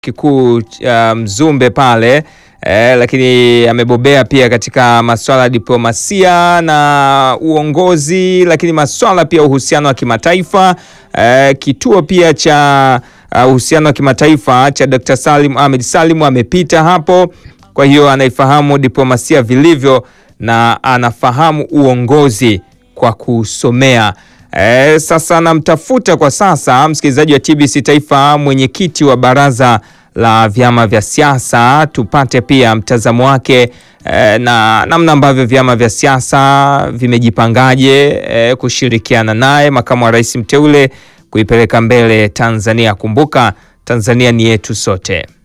kikuu uh, Mzumbe pale eh, lakini amebobea pia katika masuala ya diplomasia na uongozi, lakini masuala pia uhusiano wa kimataifa eh, kituo pia cha uhusiano wa kimataifa cha Dr. Salim Ahmed Salim amepita hapo, kwa hiyo anaifahamu diplomasia vilivyo na anafahamu uongozi kwa kusomea. E, sasa namtafuta kwa sasa msikilizaji wa TBC Taifa, mwenyekiti wa baraza la vyama vya siasa, tupate pia mtazamo wake e, na namna ambavyo vyama vya siasa vimejipangaje e, kushirikiana naye makamu wa rais mteule kuipeleka mbele Tanzania. Kumbuka Tanzania ni yetu sote.